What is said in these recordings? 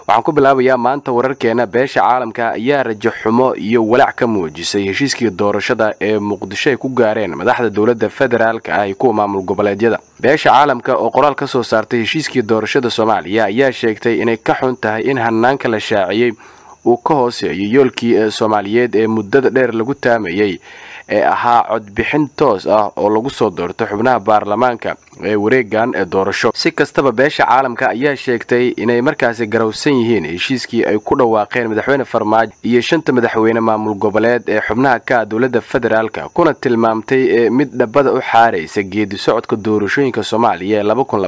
waxaan ku bilaabayaa maanta wararkeena beesha caalamka ayaa rajo xumo iyo walaac ka muujisay heshiiskii doorashada ee muqdisho ay ku gaareen madaxda dowladda federaalka ah iyo kuwa maamul goboleedyada beesha caalamka oo qoraal ka soo saartay heshiiskii doorashada soomaaliya ayaa sheegtay inay ka xun tahay in hanaanka la shaaciyey uu ka hooseeyo yoolkii ee soomaaliyeed ee muddada dheer lagu taamayey ee ahaa codbixin toos ah oo lagu soo doorto xubnaha baarlamaanka ee wareegan ee doorasho si kastaba beesha caalamka ayaa sheegtay inay markaasi garowsan yihiin heshiiskii ay ku dhawaaqeen madaxweyne farmaajo iyo shanta madaxweyne maamul goboleed ee xubnaha ka ah dowladda federaalka kuna tilmaamtay mid dhabada u xaaraysa geedi socodka doorashooyinka soomaaliya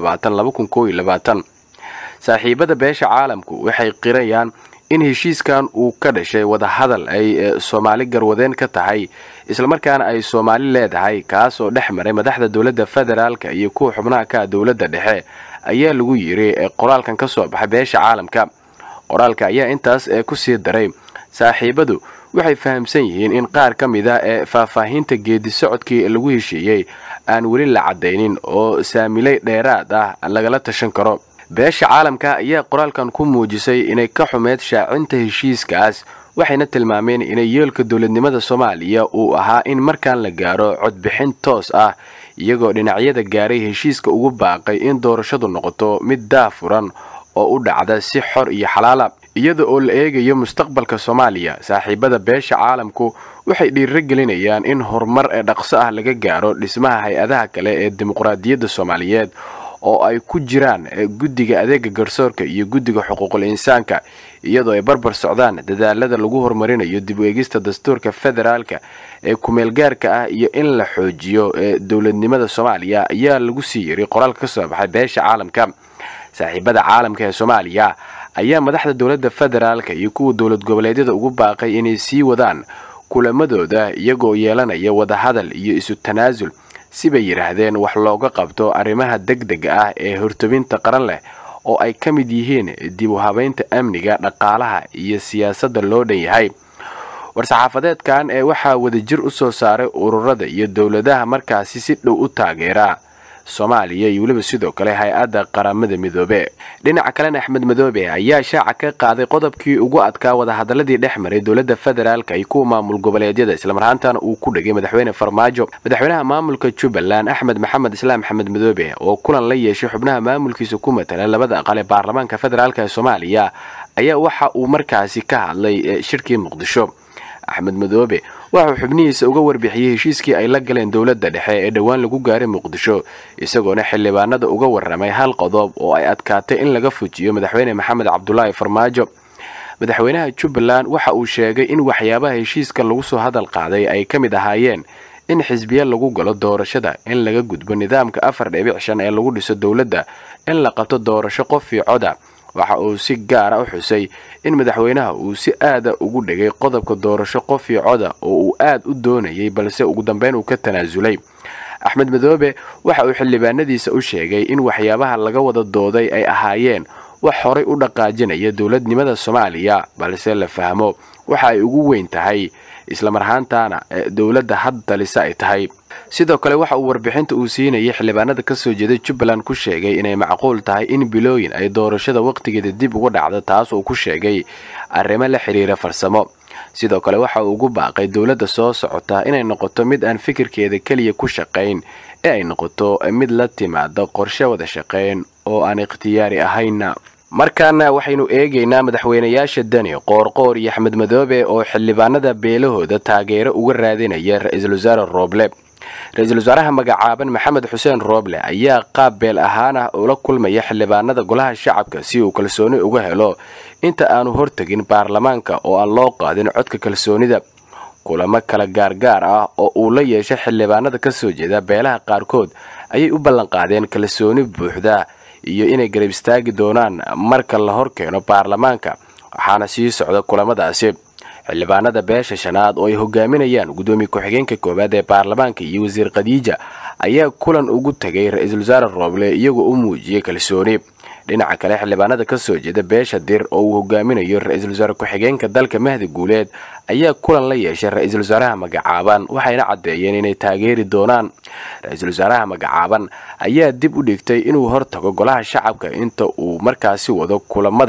ee saaxiibada beesha caalamku waxay qirayaan in heshiiskan uu ka dhashay wadahadal ay soomaali garwadeen ka tahay islamarkaana ay soomaali leedahay kaas oo dhex maray madaxda dowladda federaalka iyo kuwa xubnaha ka ah dowladda dhexe ayaa lagu yiri qoraalkan ka soo baxay beesha caalamka qoraalka ayaa intaas kusii daray saaxiibadu waxay fahamsan yihiin in qaar ka mid a ee faahfaahinta geedi socodkii lagu heshiiyey aan weli la caddaynin oo saamilay dheeraad ah lagala tashan karo beesha caalamka ayaa qoraalkan ku muujisay inay ka xumeed shaacinta heshiiskaas waxayna tilmaameen inay yeelka dowladnimada soomaaliya uu ahaa in markaan la gaaro codbixin toos ah iyagoo dhinacyada gaaray heshiiska ugu baaqay in doorashadu noqoto mid daafuran oo u dhacda si xor iyo xalaala iyada oo la eegayo mustaqbalka soomaaliya saaxiibada beesha caalamku waxay dhiiro gelinayaan in horumar ee dhaqso ah laga gaaro dhismaha hay-adaha kale ee dimuqraadiyadda soomaaliyeed oo ay ku jiraan guddiga adeega garsoorka iyo guddiga xuquuqul insaanka iyadoo ay barbar socdaan dadaalada lagu horumarinayo dib u eegista dastuurka federaalka ee kumeelgaarka ah iyo in la xoojiyo dowladnimada soomaaliya ayaa lagu sii yiri qoraalka ka soo baxay beesha caalamka saaxiibada caalamka ee soomaaliya ayaa madaxda dowladda federaalka iyo kuwa dowlad goboleedyada ugu baaqay inay sii wadaan kulamadooda iyagoo yeelanaya wadahadal iyo isu tanaasul sibay yidhaahdeen wax looga qabto arrimaha degdega ah ee hortobinta qaran leh oo ay ka mid yihiin dib u habaynta amniga dhaqaalaha iyo siyaasadda loo dhan yahay war-saxaafadeedkan ee waxaa wadajir u soo saaray ururada iyo dowladaha markaasi si dhow u taageera soomaaliya iyo weliba sidoo kale hay-adda qaramada midoobe dhinaca kalena axmed madoobe ayaa shaaca ka qaaday qodobkii ugu adkaa wadahadaladii dhex maray dowladda federaalka iyo kuwa maamul goboleedyada islamarhaantana uu ku dhegay madaxweyne farmaajo madaxweynaha maamulka jubbaland axmed maxamed islaam axmed madoobe oo kulan la yeeshay xubnaha maamulkiisa ku matala labada aqal ee baarlamaanka federaalk ee soomaaliya ayaa waxa uu markaasi ka hadlay shirkii muqdisho axmed madoobe waxauu xubnihiisa uga warbixiyey heshiiskii ay la galeen dowladda dhexe ee dhowaan lagu gaaray muqdisho isagoona xildhibaanada uga warramay hal qodob oo ay adkaatay in laga fujiyo madaxweyne maxamed cabdulaahi farmaajo madaxweynaha jubbaland waxa uu sheegay in waxyaabaha heshiiska lagu soo hadal qaaday ay ka mid ahaayeen in xisbiya lagu galo doorashada in laga gudbo nidaamka afar dhibic shan ee lagu dhiso dowladda in la qabto doorasho qof io coda waxa uu si gaara u xusay in madaxweynaha uu si aada ugu dhegay qodobka doorasho qof io coda oo uu aad u doonayay balse ugu dambeyn uu ka tanaasulay axmed madoobe waxa uu xildhibaanadiisa u sheegay in waxyaabaha laga wada dooday ay ahaayeen wax horay u dhaqaajinaya dowladnimada soomaaliya balse la fahmo waxa ay ugu weyn tahay islamarhaantaana dowladda had talisa ay tahay sidoo kale waxa uu warbixinta uu siinayay xildhibaanada ka soo jeeda jubbaland ku sheegay inay macquul tahay in bilooyin ay doorashada wakhtigeeda dib uga dhacdo taas uu ku sheegay arrimo la xidhiira farsamo sidoo kale waxa uu ugu baaqay dowladda soo socota inay noqoto mid aan fikirkeeda keliya ku shaqayn ee ay noqoto mid la timaada qorshe wada shaqayn oo aan ikhtiyaari ahaynna markaana waxaynu eegaynaa madaxweynayaasha dani qoorqoor iyo axmed madoobe oo xildhibaanada beelahooda taageero uga raadinaya ra-iisul wasaare rooble ra-iisul wasaaraha magacaaban maxamed xuseen rooble ayaa qaab beel ahaan ah ula kulmaya xildhibaanada golaha shacabka si uu kalsooni uga helo inta aanu hortegin baarlamaanka oo aan loo qaadin codka kalsoonida kulamo kala gaargaar ah oo uu la yeeshay xildhibaanada ka soo jeeda beelaha qaarkood ayay u ballanqaadeen kalsooni buuxda iyo inay garab istaagi doonaan marka la hor keeno baarlamaanka waxaana sii socda kulamadaasi xildhibaanada beesha shanaad oo ay hogaaminayaan guddoomiye ku-xigeenka koowaad ee baarlamaanka iyo wasiir khadiija ayaa kulan ugu tegay ra-iisul wasaare rooble iyagoo u muujiyey kalsooni dhinaca kale xildhibaanada ka soo jeeda beesha dir oo uu hogaaminayo ra-iisul wasaare ku-xigeenka dalka mahdi guuleed ayaa kulan la yeeshay ra-iisul wasaaraha magacaaban waxayna caddeeyeen inay taageeri doonaan ra-iisul wasaaraha magacaaban ayaa dib u dhigtay inuu hortago golaha shacabka inta uu markaasi wado kulamada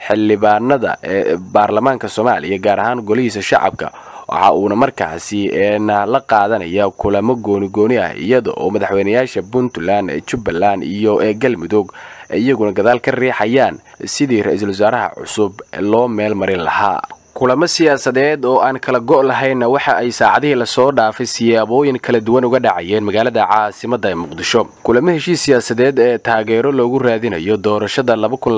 xildhibaanada ee baarlamaanka soomaaliya gaar ahaan golihiisa shacabka waxa uuna markaasi la qaadanaya kulamo gooni-gooni ah iyada oo madaxweynayaasha puntland jubbaland iyo galmudug iyaguna gadaal ka riixayaan sidii ra-iisul wasaaraha cusub loo meel marin lahaa kulamo siyaasadeed oo aan kala go' lahaynna waxa ay saacadihii lasoo dhaafay siyaabooyin kala duwan uga dhacayeen magaalada caasimadda ee muqdisho kulamo heshiis siyaasadeed ee taageero loogu raadinayo doorashada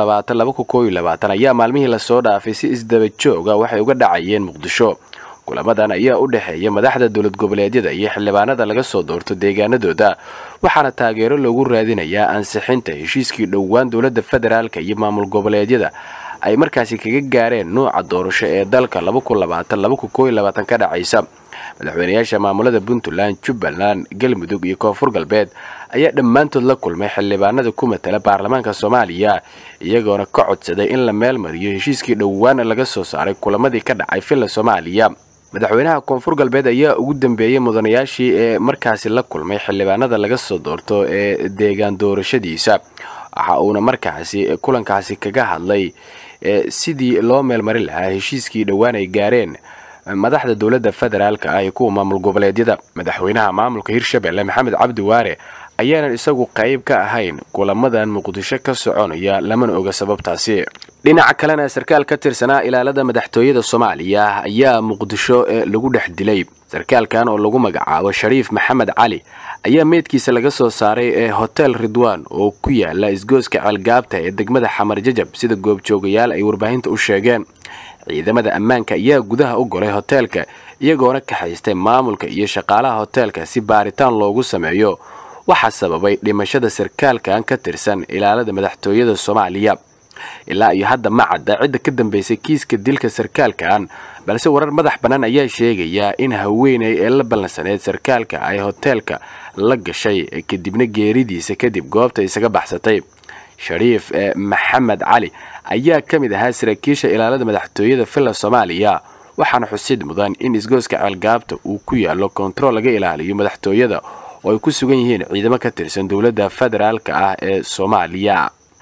ayaa maalmihii lasoo dhaafay si isdaba jooga waxay uga dhacayeen muqdisho kulamadan ayaa u dhexeeya madaxda dowlad goboleedyada iyo xildhibaanada laga soo doorto deegaanadooda waxaana taageero loogu raadinayaa ansixinta heshiiskii dhowaan dowladda federaalk iyo maamul goboleedyada ay markaasi kaga gaareen nuuca doorasho ee dalka ka dhacaysa madaxweynayaasha maamulada puntland jubbaland galmudug iyo koonfur galbeed ayaa dhammaantood la kulmay xildhibaanada ku matala baarlamaanka soomaaliya iyagoona ka codsaday in la meel mariyo heshiiskii dhowaan laga soo saaray kulamadii ka dhacay villa soomaaliya madaxweynaha koonfur galbeed ayaa ugu dambeeyey mudanayaashii ee markaasi la kulmay xildhibaanada laga soo doorto ee deegaan doorashadiisa waxa uuna markaasi kulankaasi kaga hadlay sidii loo meelmarin lahaa heshiiskii dhowaan ay gaareen madaxda dowladda federaalk ah iyo kuwa maamul goboleedyada madaxweynaha maamulka hirshabelle maxamed cabdi waare ayaanan isagu qayb ka ahayn kulamadan muqdisho ka soconaya lamana oga sababtaasi dhinaca kalena sarkaal ka tirsanaa ilaalada madaxtooyada soomaaliya ayaa muqdisho lagu dhex dilay sarkaalkan oo lagu magacaabo shariif maxamed cali ayaa meydkiisa laga soo saaray ee hotel ridwan oo ku yaala isgooska ceelgaabta ee degmada xamar jajab sida goobjoogayaal ay warbaahinta u sheegeen ciidamada ammaanka ayaa gudaha u golay hoteelka iyagoona kaxaystay maamulka iyo shaqaalaha hoteelka si baaritaan loogu sameeyo waxaa sababay dhimashada sarkaalkan ka tirsan ilaalada madaxtooyada soomaaliya ilaa iyo hadda ma cadda cidda ka dambaysay kiiska dilka sarkaalkan balse warar madax bannaan ayaa sheegayaa in haweenay ee la ballansaneyd sarkaalka ay hoteelka la gashay kadibna geeridiisa kadib goobta isaga baxsatay shariif maxamed cali ayaa ka mid ahaa saraakiisha ilaalada madaxtooyada villa soomaaliya waxaana xusid mudan in isgooska ceelgaabta uu ku yaallo kontarool laga ilaaliyo madaxtooyada oo ay ku sugan yihiin ciidamo ka tirsan dowladda federaalk ah ee soomaaliya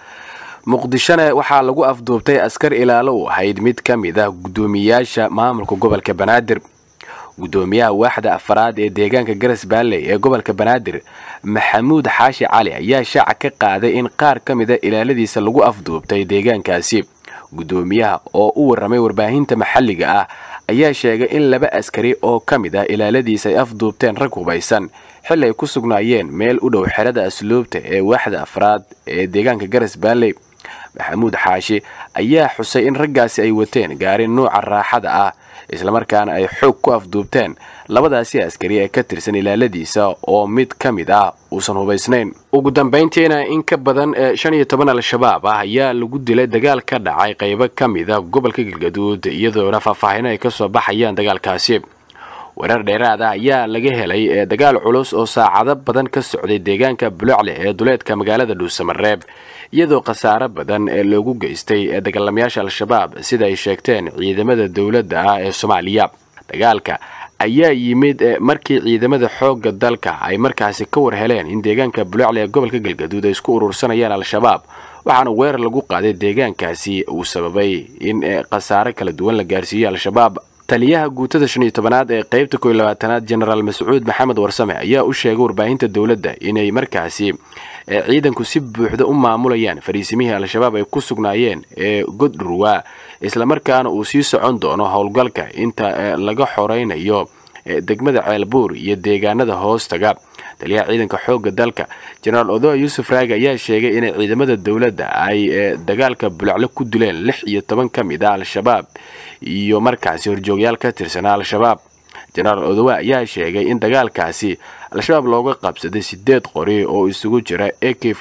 muqdishona waxaa lagu afduubtay askar ilaalo u ahayd mid ka mid ah guddoomiyayaasha maamulka gobolka banaadir guddoomiyaha waaxda afaraad ee deegaanka garas baalley ee gobolka banaadir maxamuud xaashi cali ayaa shaaca ka qaaday in qaar ka mida ilaaladiisa lagu afduubtay deegaankaasi guddoomiyaha oo u warramay warbaahinta maxalliga ah ayaa sheegay in laba askari oo ka mid ah ilaaladiisa ay afduubteen rag hubaysan xilli ay ku sugnaayeen meel u dhow xerada asluubta ee waaxda afraad ee deegaanka garas baalley maxamuud xaashi ayaa xusay in raggaasi ay wateen gaari nuuca raaxada ah islamarkaana ay xoog ku afduubteen labadaasi askari ee ka tirsan ilaaladiisa oo mid ka mid ah uusan hubaysnayn ugu dambayntiina in ka badan shan iyo toban al-shabaab ah ayaa lagu dilay dagaal ka dhacay qaybo ka mid a gobolka galgaduud iyadoona faahfaahino ay ka soo baxayaan dagaalkaasi warar dheeraad ah ayaa laga helay dagaal culus oo saacado badan ka socday deegaanka bulocle ee duleedka magaalada dhuusamareeb iyadoo khasaaro badan ee loogu geystay dagaalamayaasha al-shabaab sida ay sheegteen ciidamada dowladda ah ee soomaaliya dagaalka ayaa yimid markii ciidamada xoogga dalka ay markaasi ka war heleen in deegaanka bulocle ee gobolka galgaduud ay isku urursanayaan al-shabaab waxaana weerar lagu qaaday deegaankaasi uu sababay in khasaaro kala duwan la gaarsiiyey al-shabaab taliyaha guutada shan iyo tobanaad ee qaybta koiyo labaatanaad jenaraal mascuud maxamed warsame ayaa u sheegay warbaahinta dowladda inay markaasi ciidanku si buuxda u maamulayaan fariisimihii al-shabaab ay ku sugnaayeen ee goddhurwa islamarkaana uu sii socon doono howlgalka inta laga xoraynayo degmada ceelbuur iyo deegaanada hoostaga taliyaha ciidanka xoogga dalka jenaraal odoa yuusuf raagi ayaa sheegay inay ciidamada dowladda ay dagaalka bulaclo ku dileen lix iyo toban ka mid a al-shabaab iyo markaasi horjoogyaal ka tirsanaa al-shabaab jenaraal odowa ayaa sheegay in dagaalkaasi al-shabaab looga qabsaday sideed qori oo isugu jira a k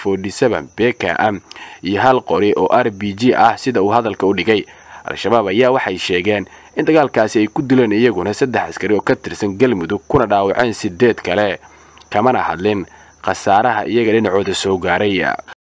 bkm iyo hal qori oo r b g ah sida uu hadalka u dhigay al-shabaab ayaa waxay sheegeen in dagaalkaasi ay ku dileen iyaguna saddex askari oo ka tirsan galmudug kuna dhaawaceen sideed kale kamana hadlin khasaaraha iyaga dhinacooda soo gaaray